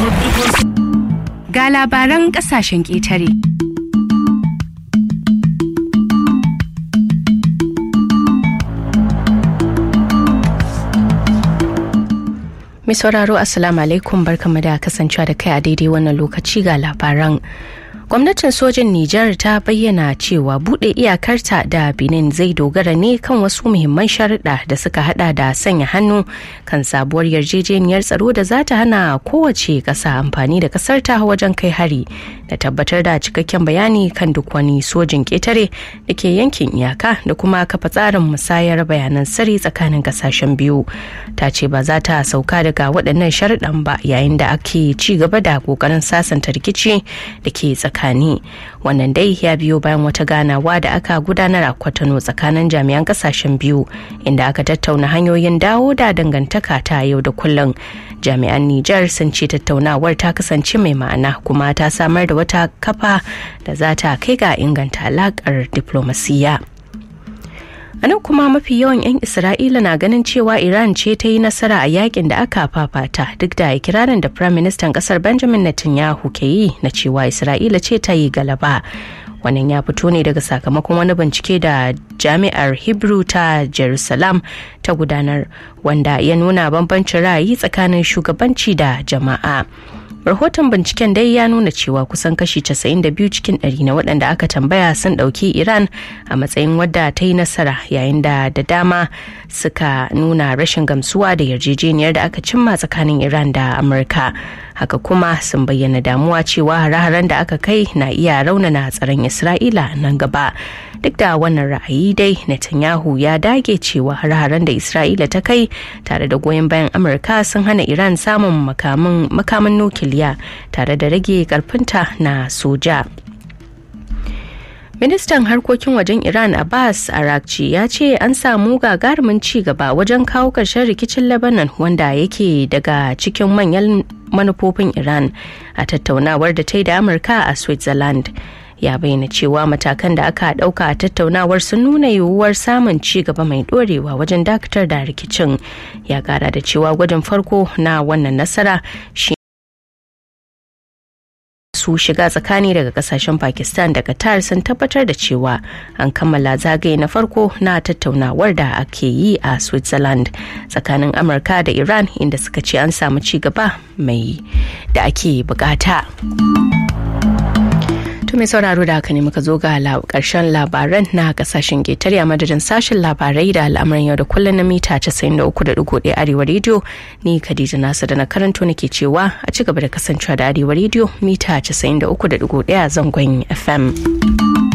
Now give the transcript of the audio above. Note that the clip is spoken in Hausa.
Ga labaran ƙasashen ƙetare. Mai sauraro Assalamu alaikum barkamu da kasancewa da kai a daidai wannan lokaci ga labaran. gwamnatin sojin Nijar ta bayyana cewa bude iyakarta da Benin zai dogara ne kan wasu muhimman sharuɗa da suka hada da sanya hannu kan sabuwar yarjejeniyar tsaro da za ta hana kowace ƙasa amfani da ƙasarta wajen kai hari da tabbatar da cikakken bayani kan duk wani sojin ƙetare da ke yankin iyaka da kuma kafa tsarin musayar bayanan sirri tsakanin ƙasashen biyu ta ce ba za ta sauka daga waɗannan sharuɗan ba yayin da ake ci gaba da ƙoƙarin sasanta rikici da ke tsakani wannan dai ya biyo bayan wata ganawa da aka gudanar a kwatano tsakanin jami'an kasashen biyu inda aka tattauna hanyoyin dawo da dangantaka ta yau da kullum jami'an Nijar sun ce tattaunawar ta kasance mai ma'ana kuma ta samar da wata kafa da za ta kai ga inganta alakar diplomasiyya. a nan kuma mafi yawan 'yan isra'ila na ganin cewa iran ce ta yi nasara a yakin da aka fafata duk da ikirarin da prime minister kasar benjamin netanyahu ke yi na cewa isra'ila ce ta yi galaba wannan ya fito ne daga sakamakon wani bincike da jami'ar hebrew ta jerusalem ta gudanar wanda ya nuna bambancin ra'ayi tsakanin shugabanci da jama'a rahoton binciken dai ya nuna cewa kusan kashi 92 cikin 100 na waɗanda aka tambaya sun ɗauki iran a matsayin wadda ta yi nasara yayin da da dama suka nuna rashin gamsuwa da yarjejeniyar da aka cimma tsakanin iran da amurka haka kuma sun bayyana damuwa cewa hare-haren da aka kai na iya raunana tsaron isra'ila nan gaba duk da wannan ra'ayi dai netanyahu ya dage cewa hare-haren da isra'ila ta kai tare da goyon bayan amurka sun hana iran samun makamin nukiliya tare da rage karfinta na soja ministan harkokin wajen iran abbas arakci ya ce an samu gagarumin ci gaba wajen kawo ƙarshen rikicin lebanon wanda yake daga cikin manyan manufofin iran a tattaunawar da ta yi da amurka a switzerland ya bayyana cewa matakan da aka ɗauka a tattaunawar sun nuna yiwuwar samun ci gaba mai ɗorewa wajen dakatar da rikicin ya kara da cewa gwajin farko na wannan nasara shi su shiga tsakani daga kasashen pakistan da qatar sun tabbatar da cewa an kammala zagaye na farko na tattaunawar da ake yi a switzerland tsakanin amurka da iran inda suka ce an samu ci gaba mai da ake bukata. To mai sauraro da haka ne muka zo ga karshen labaran na kasashen ƙetare a madadin sashen labarai da al'amuran yau da kullum na mita 93.1 arewa rediyo ni Khadija Nasu da na karanto nake cewa a ci gaba da kasancewa da arewa rediyo mita 93.1 zangon FM.